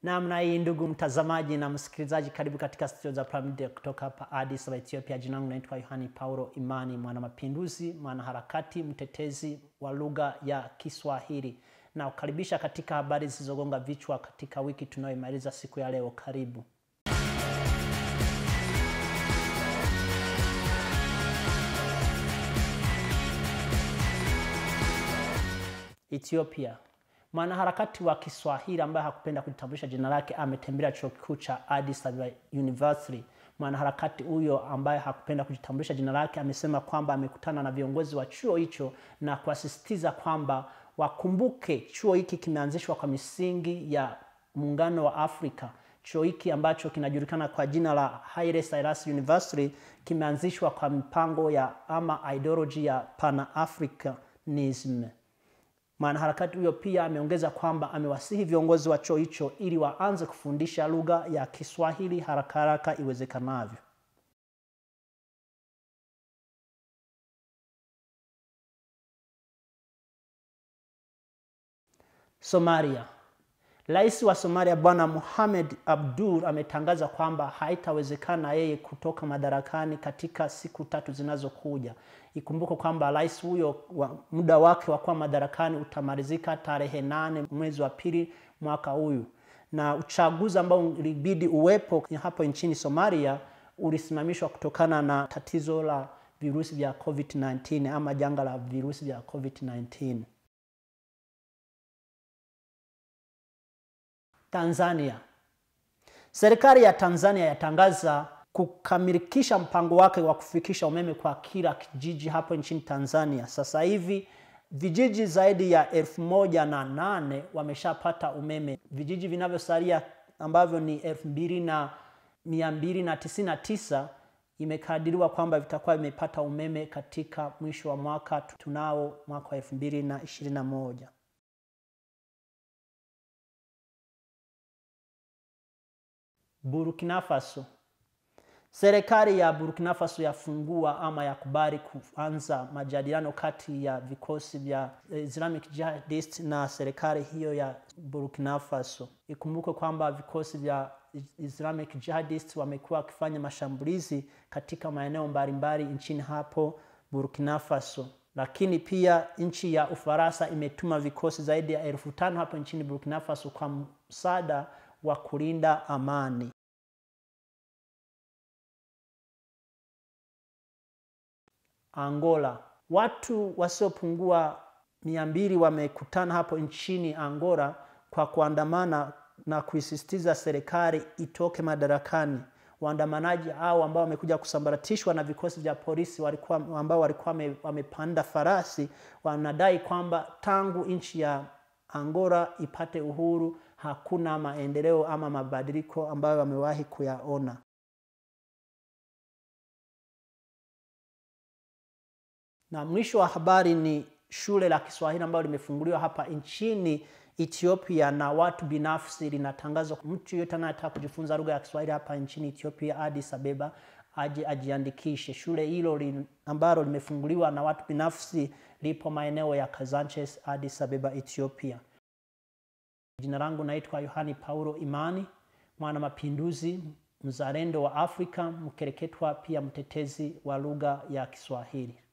Namna hii ndugu mtazamaji na msikilizaji, karibu katika studio za Prime Media kutoka hapa Addis Ababa, Ethiopia. Jina langu naitwa Yohani Paulo Imani, mwanamapinduzi, mwanaharakati, mtetezi wa lugha ya Kiswahili na kukaribisha katika habari zilizogonga vichwa katika wiki tunayoimaliza siku ya leo. Karibu. Ethiopia. Mwanaharakati wa Kiswahili ambaye hakupenda kujitambulisha jina lake ametembelea chuo kikuu cha Addis Ababa University. Mwanaharakati huyo ambaye hakupenda kujitambulisha jina lake amesema kwamba amekutana na viongozi wa chuo hicho na kuasisitiza kwamba wakumbuke chuo hiki kimeanzishwa kwa misingi ya muungano wa Afrika. Chuo hiki ambacho kinajulikana kwa jina la Haile Selassie University kimeanzishwa kwa mipango ya ama ideology ya Pan-Africanism. Mwanaharakati huyo pia ameongeza kwamba amewasihi viongozi wa chuo hicho ili waanze kufundisha lugha ya Kiswahili haraka haraka iwezekanavyo. Somalia. Rais wa Somalia Bwana Mohamed Abdul ametangaza kwamba haitawezekana yeye kutoka madarakani katika siku tatu zinazokuja. Ikumbuke kwamba rais huyo wa, muda wake wa kuwa madarakani utamalizika tarehe nane mwezi wa pili mwaka huyu, na uchaguzi ambao ilibidi uwepo hapo nchini Somalia ulisimamishwa kutokana na tatizo la virusi vya COVID-19 ama janga la virusi vya COVID-19. Tanzania. Serikali ya Tanzania yatangaza kukamilikisha mpango wake wa kufikisha umeme kwa kila kijiji hapo nchini Tanzania. Sasa hivi vijiji zaidi ya elfu moja na nane wameshapata umeme. Vijiji vinavyosalia ambavyo ni elfu mbili na mia mbili na tisini na tisa imekadiriwa kwamba vitakuwa vimepata umeme katika mwisho wa mwaka tunao mwaka wa elfu mbili na ishirini na moja. Burkina Faso. Serikali ya Burkina Faso yafungua ama yakubali kuanza majadiliano kati ya vikosi vya Islamic Jihadist na serikali hiyo ya Burkina Faso. Ikumbuke kwamba vikosi vya Islamic Jihadist wamekuwa wakifanya mashambulizi katika maeneo mbalimbali nchini hapo Burkina Faso, lakini pia nchi ya Ufaransa imetuma vikosi zaidi ya elfu tano hapo nchini Burkina Faso kwa msaada wa kulinda amani. Angola. Watu wasiopungua mia mbili wamekutana hapo nchini Angola kwa kuandamana na kuisisitiza serikali itoke madarakani. Waandamanaji hao ambao wamekuja kusambaratishwa na vikosi vya polisi walikuwa, ambao walikuwa wamepanda farasi wanadai kwamba tangu nchi ya Angola ipate uhuru hakuna maendeleo ama mabadiliko ambayo wamewahi kuyaona. Na mwisho wa habari ni shule la Kiswahili ambalo limefunguliwa hapa nchini Ethiopia na watu binafsi. Linatangazwa mtu yeyote anayetaka kujifunza lugha ya Kiswahili hapa nchini Ethiopia, Addis Ababa, aje ajiandikishe. Shule hilo li, ambalo limefunguliwa na watu binafsi lipo maeneo ya Kazanches, Addis Ababa, Ethiopia. Jina langu naitwa Yohani Paulo Imani, mwana mapinduzi, mzalendo wa Afrika, mkereketwa, pia mtetezi wa lugha ya Kiswahili.